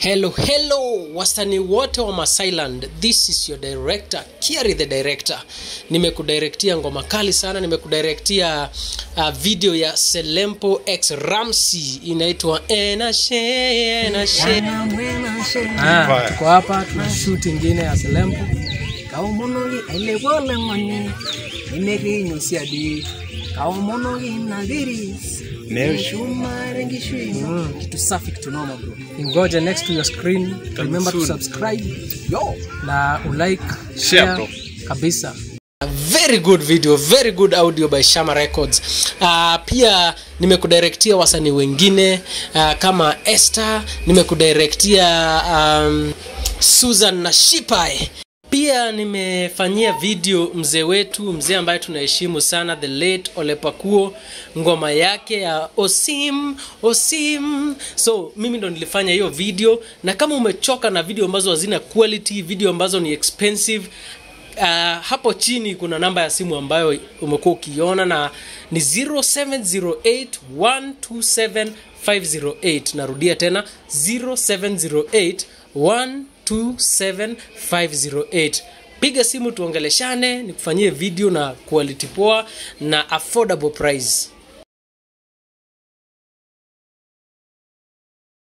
hello hello wasanii wote wa masailand this is your director kiari the director nimekudirektia ngoma kali sana nimekudirektia uh, video ya selempo x ramsey inaitwa enashe enashe Ah, tuko hapa tuna shoot ingine ya Selempo kaomonoki ailepoleng'oni nemekinyosiadi kaomonoki naviris shumare nkishui Mm, kitu safi kitu noma bro ingoje next to your screen remember to subscribe yo na ulike share bro. kabisa very good video very good audio by shama records uh, pia nimekudirektia wasanii wengine uh, kama esther nimekudirektia um, susan na shipai pia nimefanyia video mzee wetu mzee ambaye tunaheshimu sana the late olepakuo ngoma yake ya osim osim so mimi ndo nilifanya hiyo video na kama umechoka na video ambazo hazina quality video ambazo ni expensive uh, hapo chini kuna namba ya simu ambayo umekuwa ukiona na ni 0708127508 narudia tena 0708127508 piga simu tuongeleshane nikufanyie video na quality poa na affordable price